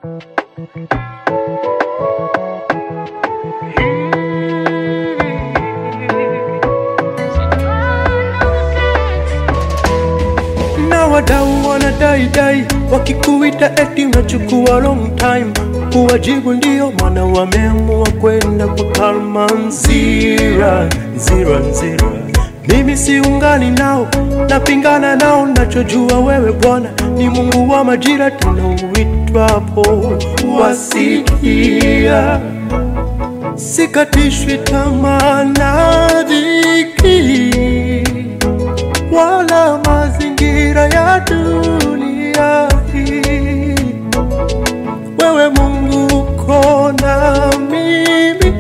na wadau wanadaidai wakikuita eti unachukua long time kuwajibu ndio maana wameamua kwenda kwa kalma nzira nzira nzira mimi siungani nao napingana nao nachojua wewe bwana ni mungu wa majira tena uitwapo wasikia sikatishwi tamaa na dhiki wala mazingira ya dunia hii. Wewe Mungu uko na mimi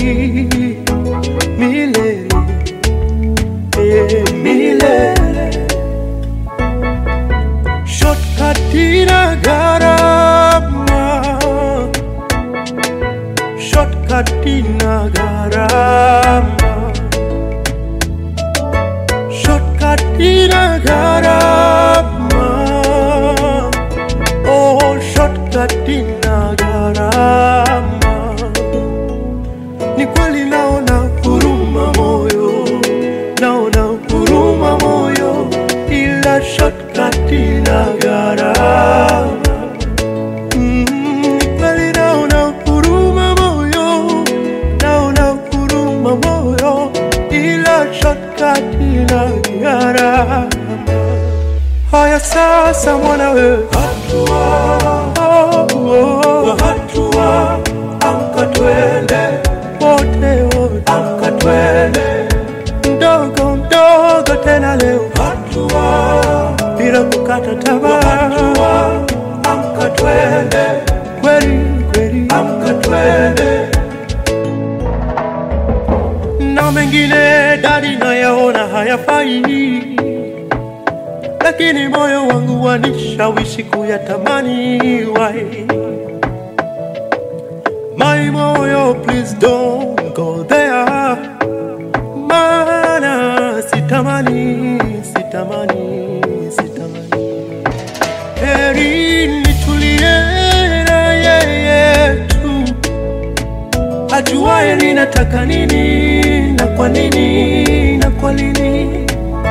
milele, eh, milele. Shortcut ina gharama, shortcut ina gharama shortcut ina gharama oh shortcut ina gharama ni kweli naona huruma moyo naona huruma moyo ila shortcut ina gharama Mm, ni kweli naona huruma moyo naona huruma moyo ila shortcut ina gharama haya sasa mwana wewe hatua oh, hatua amka twende wote wote amka twende mdogo mdogo tena leo hatua bila kukata tamaa hatua amka twende kweli kweli amka twende na mengine dadi nayaona hayafai, lakini moyo wangu wanishawishi kuyatamani. Why my moyo, please don't go there, maana sitamani, sitamani, sitamani. Heri nitulie na yeye tu ajuaye ninataka nini na kwa nini na kwa nini.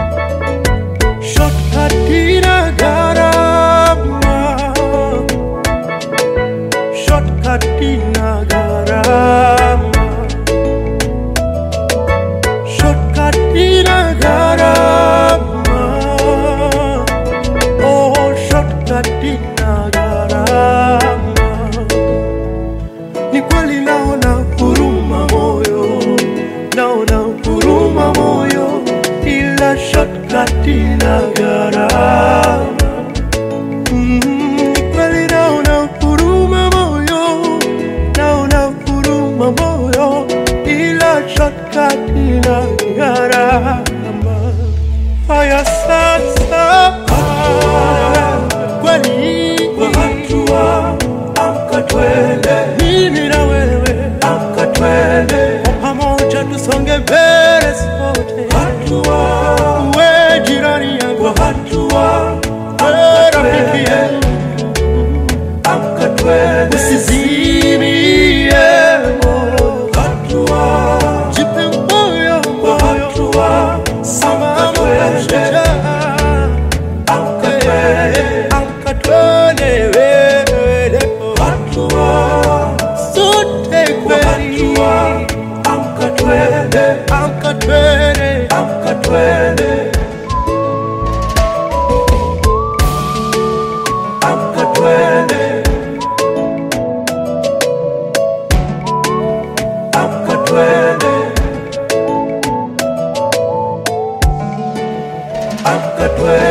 Shortcut ina gharama, shortcut ina gharama, shortcut ina gharama, oh shortcut ina gharama ni kweli naona huruma moyo, naona huruma moyo, ila shortcut ina gharama. Mm, ni kweli naona huruma moyo, naona huruma moyo, ila shortcut ina gharama. Haya sasa, kweli hatua amka twende, mimi na wewe amka twende, kwa pamoja tusonge mbele sote, hatua we jirani yangu, hatua we rafiki yangu, amka twende, usizimie moyo, hatua jipe moyo, hatua simama shujaa amka twende, amka twende wewe leo, hatua sote kweli, amka twende, amka twende, amka twende, amka twende, amka twende, amka twende.